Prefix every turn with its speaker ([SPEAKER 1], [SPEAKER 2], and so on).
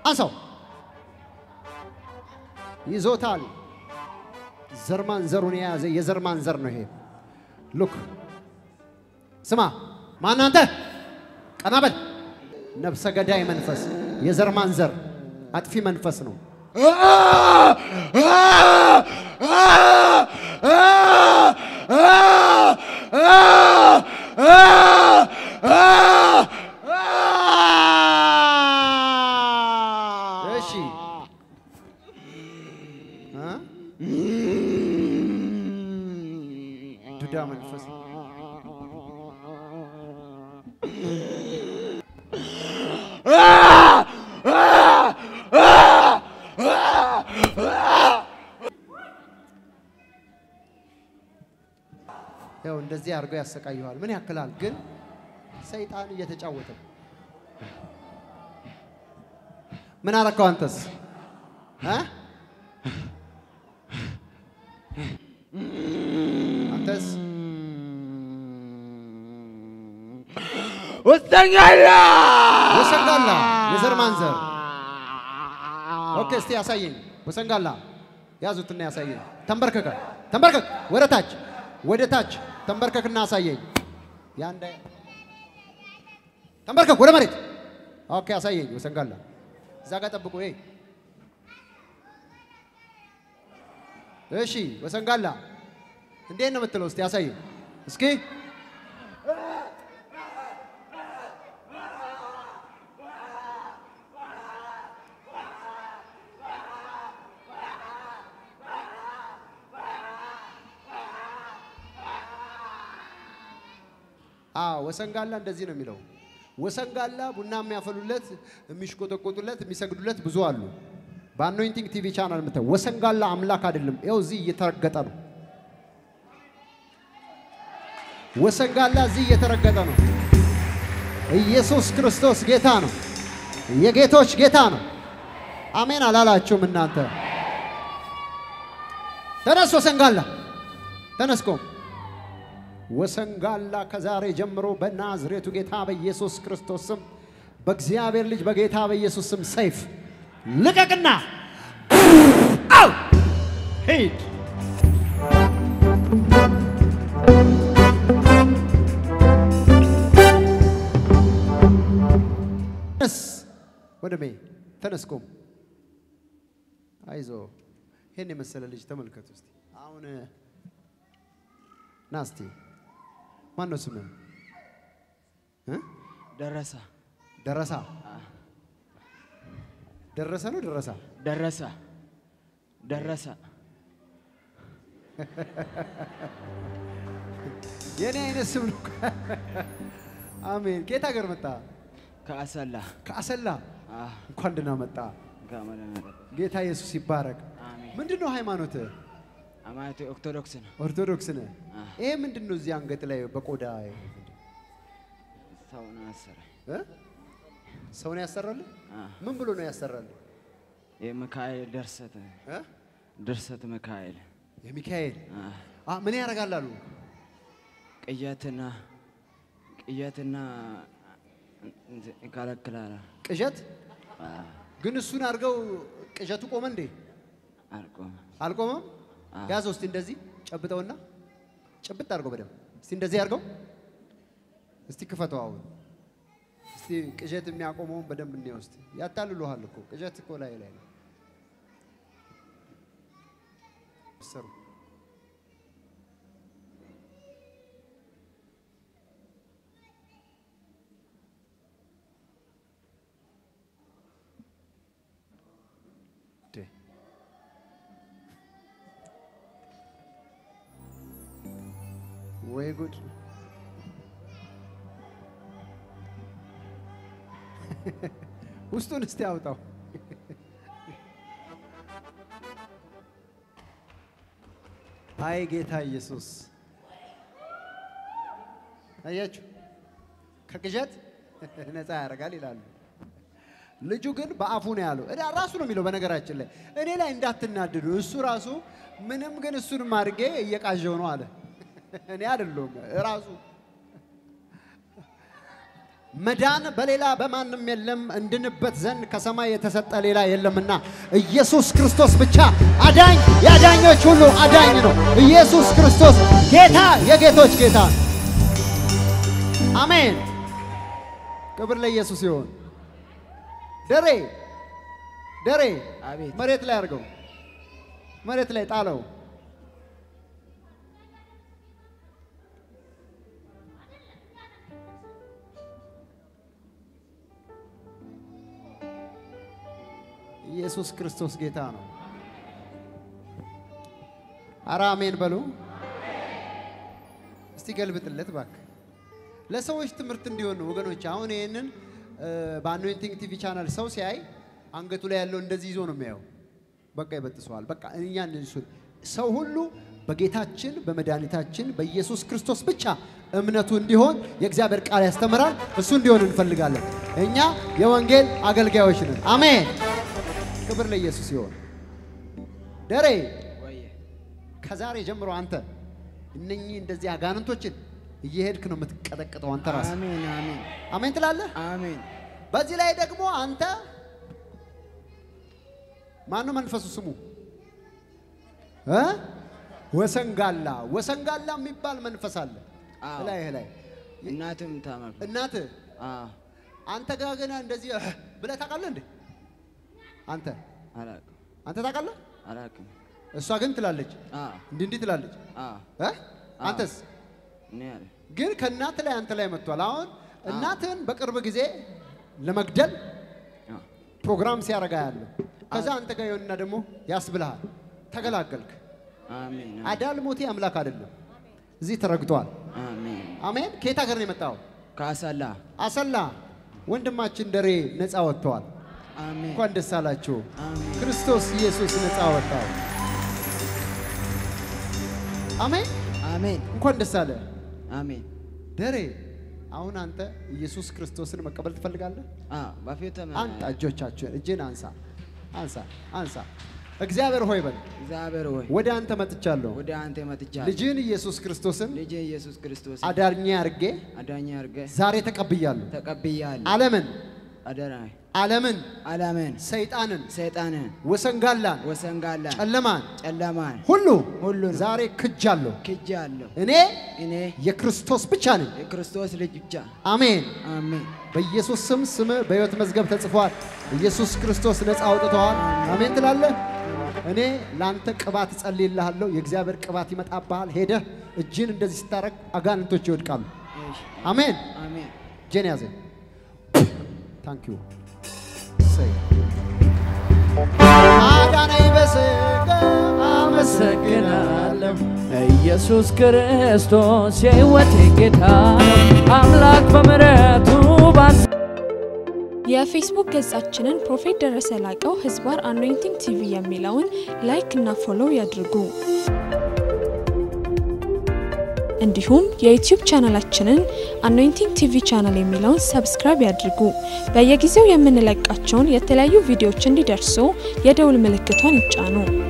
[SPEAKER 1] አንሳው። ይዞታል። ዘርማን ዘሩን የያዘ የዘርማን ዘር ነው ይሄ። ሉክ ስማ፣ ማን አንተ? ቀና በል። ነፍሰ ገዳይ መንፈስ፣ የዘርማን ዘር አጥፊ መንፈስ ነው። እሺ እ? ዱዳ መንፈስ ያው እንደዚህ አድርገው ያሰቃየዋል። ምን ያክላል ግን ሰይጣን እየተጫወተ ነው። ምን አረከው አንተስ እ? አንተስ
[SPEAKER 2] ወሰኛላ
[SPEAKER 1] ወሰንጋላ የዘር ማንዘር ኦኬ፣ እስቲ ያሳየኝ። ወሰንጋላ ያዙትና ያሳየኝ። ተንበርከከ ተንበርከክ፣ ወደ ታች ወደ ታች ተንበርከክና አሳየኝ። ያንደ ተንበርከክ፣ ወደ መሬት። ኦኬ፣ አሳየኝ። ወሰንጋላ እዛ ጋር ጠብቁ። ይሄ እሺ፣ ወሰንጋላ እንዴት ነው የምትለው? እስቲ ያሳየኝ እስኪ አዎ ወሰንጋላ እንደዚህ ነው የሚለው። ወሰንጋላ ቡና የሚያፈሉለት፣ የሚሽቆጠቆጡለት፣ የሚሰግዱለት ብዙ አሉ። በአኖይንቲንግ ቲቪ ቻናል የምታየው ወሰንጋላ አምላክ አይደለም። ይኸው እዚህ እየተረገጠ ነው። ወሰንጋላ እዚህ እየተረገጠ ነው። ኢየሱስ ክርስቶስ ጌታ ነው። የጌቶች ጌታ ነው። አሜን አላላችሁም እናንተ? ተነስ ወሰንጋላ ተነስ ቆም። ወሰንጋላ ከዛሬ ጀምሮ በናዝሬቱ ጌታ በኢየሱስ ክርስቶስ ስም በእግዚአብሔር ልጅ በጌታ በኢየሱስ ስም ሰይፍ ልቀቅና አው ሂድ። ተነስ ወንድሜ ተነስ ቁም። አይዞ ይህን የመሰለ ልጅ ተመልከቱ እስቲ። አሁን ና እስቲ ማን ነው ስምህ? እ?
[SPEAKER 2] ደረሰ
[SPEAKER 1] ደረሳ ደረሰ ነው ደረሳ
[SPEAKER 2] ደረሰ ደረሰ
[SPEAKER 1] የኔ አይነት ስም ነው። አሜን። ከየት ሀገር መጣ?
[SPEAKER 2] ከአሰላ
[SPEAKER 1] ከአሰላ።
[SPEAKER 2] አህ፣
[SPEAKER 1] እንኳን ደህና መጣ።
[SPEAKER 2] ከመለመለ
[SPEAKER 1] ጌታ ኢየሱስ ይባረክ።
[SPEAKER 2] አሜን።
[SPEAKER 1] ምንድን ነው ሃይማኖትህ?
[SPEAKER 2] አማቴ ኦርቶዶክስ ነው።
[SPEAKER 1] ኦርቶዶክስ ነህ?
[SPEAKER 2] አህ፣
[SPEAKER 1] ይሄ ምንድን ነው እዚህ አንገት ላይ በቆዳ
[SPEAKER 2] ሰውን አሰረ
[SPEAKER 1] እ? ሰውን ያሰራልህ?
[SPEAKER 2] አህ፣
[SPEAKER 1] ምን ብሎ ነው ያሰራልህ?
[SPEAKER 2] የሚካኤል ድርሰት
[SPEAKER 1] እ?
[SPEAKER 2] ድርሰት ሚካኤል
[SPEAKER 1] የሚካኤል
[SPEAKER 2] አህ፣
[SPEAKER 1] አ ምን ያደርጋል አሉ?
[SPEAKER 2] ቅየትና ቅየትና እንትን ይከለክላል።
[SPEAKER 1] ቅዠት
[SPEAKER 2] አህ፣
[SPEAKER 1] ግን እሱን አድርገው ቅዠቱ ቆመ እንዴ?
[SPEAKER 2] አልቆመ
[SPEAKER 1] አልቆመም።
[SPEAKER 2] አዎ።
[SPEAKER 1] ያዘው እስቲ እንደዚህ ጨብጠውና ጭብጥ አድርገው በደምብ እስቲ እንደዚህ አድርገው እስቲ ክፈተው። አሁን እስቲ ቅዠት የሚያቆመውን በደንብ እንየው እስቲ። ያታልሉሃል እኮ ቅዠት እኮ ላይ ላይ ነው ሰሩ ዴ ወይ ጉድ! ውስጡን እስቲ አውጣው። አይ ጌታ ኢየሱስ አያችሁ፣ ከቅዠት ነፃ ያደርጋል ይላሉ። ልጁ ግን በአፉ ነው ያለው። እዳ ራሱ ነው የሚለው። በነገራችን ላይ እኔ ላይ እንዳትናድዱ፣ እሱ ራሱ ምንም ግን እሱንም አድርጌ እየቃዠው ነው አለ። እኔ አይደለሁም ራሱ መዳን በሌላ በማንም የለም፣ እንድንበት ዘንድ ከሰማይ የተሰጠ ሌላ የለምና ኢየሱስ ክርስቶስ ብቻ አዳኝ፣ የአዳኞች ሁሉ አዳኝ ነው። ኢየሱስ ክርስቶስ ጌታ፣ የጌቶች ጌታ ነው። አሜን። ክብር ለኢየሱስ ይሁን። ደሬ ደሬ
[SPEAKER 2] አቤት
[SPEAKER 1] መሬት ላይ አድርገው፣ መሬት ላይ ጣለው። ኢየሱስ ክርስቶስ ጌታ ነው። አረ አሜን በሉ። እስቲ ገልብጥለት እባክህ። ለሰዎች ትምህርት እንዲሆን ነው ወገኖች። አሁን ይህንን በአኖይንቲንግ ቲቪ ቻናል ሰው ሲያይ አንገቱ ላይ ያለው እንደዚህ ይዞ ነው የሚያየው። በቃ ይበጥሰዋል። በቃ እኛ እሱ ሰው ሁሉ በጌታችን በመድኃኒታችን በኢየሱስ ክርስቶስ ብቻ እምነቱ እንዲሆን የእግዚአብሔር ቃል ያስተምራል። እሱ እንዲሆን እንፈልጋለን። እኛ የወንጌል አገልጋዮች ነን። አሜን። ክብር ለኢየሱስ ይሆን። ደሬ
[SPEAKER 2] ወየ
[SPEAKER 1] ከዛሬ ጀምሮ አንተ እነኚህ እንደዚህ አጋንንቶችን እየሄድክ ነው የምትቀጠቅጠው አንተ ራስህ።
[SPEAKER 2] አሜን አሜን
[SPEAKER 1] አሜን ትላለህ።
[SPEAKER 2] አሜን
[SPEAKER 1] በዚህ ላይ ደግሞ አንተ ማነው መንፈሱ ስሙ እ ወሰንጋላ ወሰንጋላ የሚባል መንፈስ አለ
[SPEAKER 2] አዎ።
[SPEAKER 1] ላይ ላይ
[SPEAKER 2] እናትም ታመም
[SPEAKER 1] እናትህ
[SPEAKER 2] አዎ
[SPEAKER 1] አንተ ጋር ገና እንደዚህ እህ ብለህ ታውቃለህ እንዴ? አንተ
[SPEAKER 2] አላውቅም
[SPEAKER 1] አንተ ታውቃለህ?
[SPEAKER 2] አላውቅም
[SPEAKER 1] እሷ ግን ትላለች
[SPEAKER 2] አዎ
[SPEAKER 1] እንዲህ እንዲህ ትላለች
[SPEAKER 2] አዎ
[SPEAKER 1] እ አንተስ
[SPEAKER 2] እኔ አለ
[SPEAKER 1] ግን ከእናት ላይ አንተ ላይ መጥቷል። አሁን እናትህን በቅርብ ጊዜ ለመግደል
[SPEAKER 2] አዎ
[SPEAKER 1] ፕሮግራም ሲያረጋ ያለው ከዛ አንተ ጋር ይሆንና ደግሞ ያስብልሃል። ተገላገልክ።
[SPEAKER 2] አሜን
[SPEAKER 1] አዳል ሞቴ አምላክ አይደለም። እዚህ ተረግጧል።
[SPEAKER 2] አሜን
[SPEAKER 1] አሜን። ከየት ሀገር ነው የመጣው?
[SPEAKER 2] ካሰላ
[SPEAKER 1] አሰላ። ወንድማችን ደሬ ነፃ ወጥተዋል።
[SPEAKER 2] አሜን
[SPEAKER 1] እንኳን ደስ አላችሁ።
[SPEAKER 2] አሜን
[SPEAKER 1] ክርስቶስ ኢየሱስ ነፃ ወጣው። አሜን።
[SPEAKER 2] አሜን
[SPEAKER 1] እንኳን ደስ አለ
[SPEAKER 2] አሜን
[SPEAKER 1] ደሬ። አሁን አንተ ኢየሱስ ክርስቶስን መቀበል ትፈልጋለህ?
[SPEAKER 2] አዎ በፊትም
[SPEAKER 1] አንተ እጆቻችሁን እጅን አንሳ፣ አንሳ፣ አንሳ። እግዚአብሔር ሆይ በል
[SPEAKER 2] እግዚአብሔር ሆይ
[SPEAKER 1] ወደ አንተ መጥቻለሁ።
[SPEAKER 2] ወደ አንተ መጥቻለሁ
[SPEAKER 1] ልጅን ኢየሱስ ክርስቶስን
[SPEAKER 2] ልጅ ኢየሱስ ክርስቶስ
[SPEAKER 1] አዳኜ አድርጌ
[SPEAKER 2] አዳኝ አድርገህ
[SPEAKER 1] ዛሬ ተቀብያለሁ።
[SPEAKER 2] ተቀብያለሁ
[SPEAKER 1] ዓለምን
[SPEAKER 2] አደራ
[SPEAKER 1] ዓለምን
[SPEAKER 2] ዓለምን
[SPEAKER 1] ሰይጣንን
[SPEAKER 2] ሰይጣንን
[SPEAKER 1] ወሰንጋላን
[SPEAKER 2] ወሰንጋላ
[SPEAKER 1] ጨለማን
[SPEAKER 2] ጨለማን
[SPEAKER 1] ሁሉ
[SPEAKER 2] ሁሉን
[SPEAKER 1] ዛሬ ክጃለሁ።
[SPEAKER 2] ክጃለሁ
[SPEAKER 1] እኔ
[SPEAKER 2] እኔ
[SPEAKER 1] የክርስቶስ ብቻ ነኝ።
[SPEAKER 2] የክርስቶስ ልጅ ብቻ
[SPEAKER 1] አሜን።
[SPEAKER 2] አሜን
[SPEAKER 1] በኢየሱስ ስም ስም በሕይወት መዝገብ ተጽፏል። ኢየሱስ ክርስቶስ ነፃ አውጥተዋል። አሜን ትላለህ። እኔ ለአንተ ቅባት እጸልይልሃለሁ። የእግዚአብሔር ቅባት ይመጣብሃል። ሄደህ እጅን እንደዚህ ስታረግ አጋንንቶች ይወድቃሉ።
[SPEAKER 2] እሺ
[SPEAKER 1] አሜን።
[SPEAKER 2] አሜን
[SPEAKER 1] እጄን ያዘ። ታንክ ዩ አዳነኝ በሥጋ
[SPEAKER 3] አመሰግናለሁ ኢየሱስ ክርስቶስ የሕይወቴ ጌታ ነው። አምላክ በምሕረቱ ባስ
[SPEAKER 4] የፌስቡክ ገጻችንን ፕሮፌት ደረሰ ላቀው ህዝባር አኖይንቲንግ ቲቪ የሚለውን ላይክ እና ፎሎው ያድርጉ። እንዲሁም የዩቲዩብ ቻናላችንን አኖይንቲንግ ቲቪ ቻናል የሚለውን ሰብስክራይብ ያድርጉ። በየጊዜው የምንለቃቸውን የተለያዩ ቪዲዮዎች እንዲደርሱ የደውል ምልክቷን ይጫኑ።